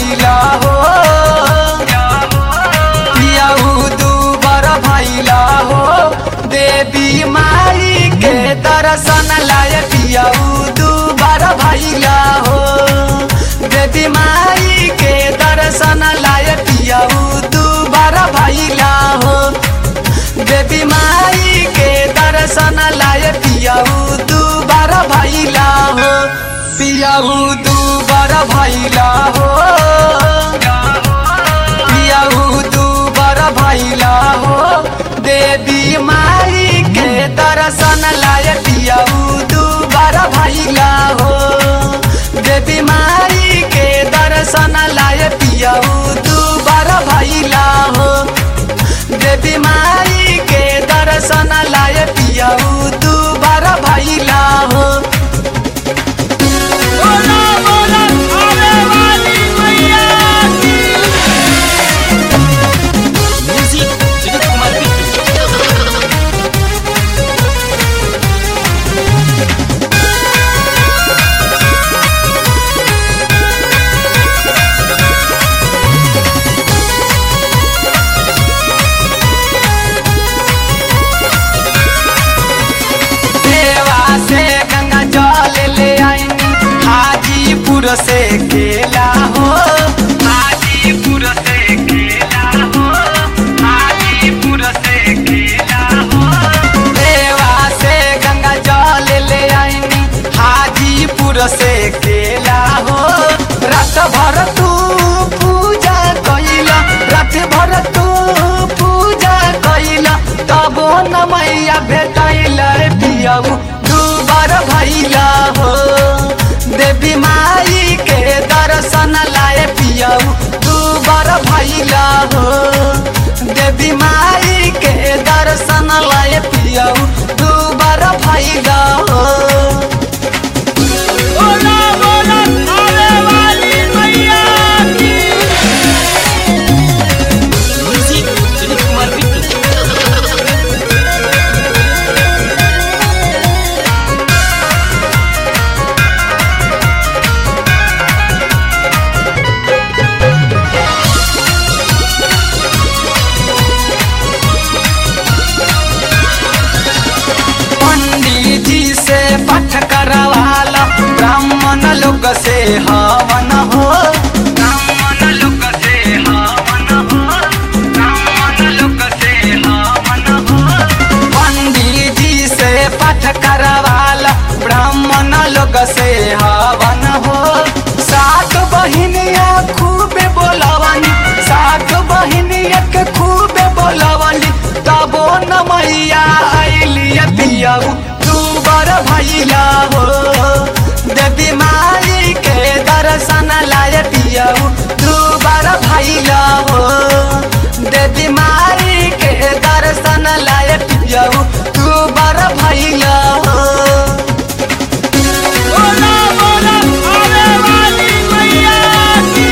भैला हो पियाऊ दूबर भैला हो देवी माई के दर्शन लाय पियाऊ दूबर भैला हो देवी माई के दर्शन लाय पियाऊ दूबर भैला हो देवी माई के दर्शन लाय पियाऊ दूबर भैला हो पियाऊ दूबर भैला हो पियाऊ दूबर भैला हो देवी माई के दर्शन लाय पियाऊ दूबर भैला हो देवी माई के दर्शन लाय पियाऊ दूबर भैला हो देवी माई के दर्शन लाय पियाऊ दूबर भैला हो बोला बोला आने वाली मैया की म्यूजिक सुजीत कुमार बिट्टू देवा से गंगा जल ले आईनी हाजीपुर से केला हो हाजीपुर से केला हो हाजीपुर से केला हो देवा से गंगा जल ले आईनी हाजीपुर से केला हो रात भर तू पूजा कैला रात भर तू पूजा कैला तबो न मैया भेटैल पियाऊ दुबर भैला हो देवी माई के दर्शन लाए पियाऊ दुबर भैला हो देवी माई के दर्शन लाए पियाऊ दुबर भैला हो बोला बोला आने वाली मैया की म्यूजिक सुजीत कुमार बिट्टू पंडित जी से पाठ करवाला ब्राह्मण लोग से हवन हो ब्राह्मण लोग से हवन हो ब्राह्मण लोग से हवन हो पंडित जी से पाठ करवाला ब्राह्मण लोग से हवन हो सात बहिनिया खूबे बोलवनी सात बहिनिया के खूबे बोलवनी तबो न मैया आइली पियाऊ तू बर भैला हो देवी माई के दर्शन लाय पियाऊ तू बर भैला हो देवी माई के दर्शन लाय पियाऊ तू बर भैला हो बोला बोला आने वाली मैया की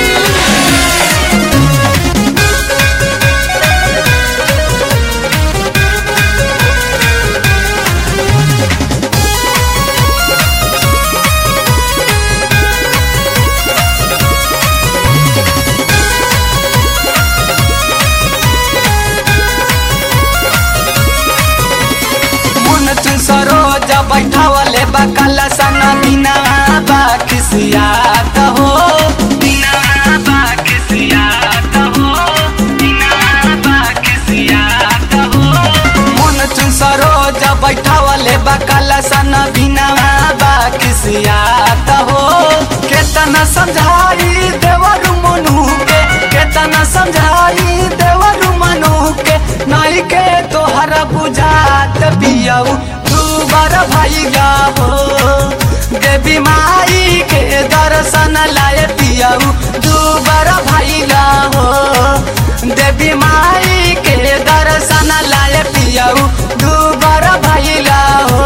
मुन चुन सरोज बैठावले बकल सन बिना बाखिसियात हो बिना बाखिसियात हो बिना बाखिसियात हो मुन चुन सरोज बैठावले बकल सन बिना बाखिसियात हो केतना समझाई देवर मनु के केतना समझाई देवर मनु के नहीं के तोहर बुझात पियाऊ तू बर भैया हो देवी माई के दर्शन लाय पियाऊ तू बर भैया हो देवी माई के दर्शन लाय पियाऊ तू बर भैया हो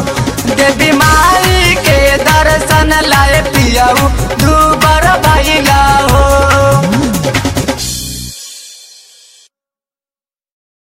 देवी माई के दर्शन लाय पियाऊ तू बर भैला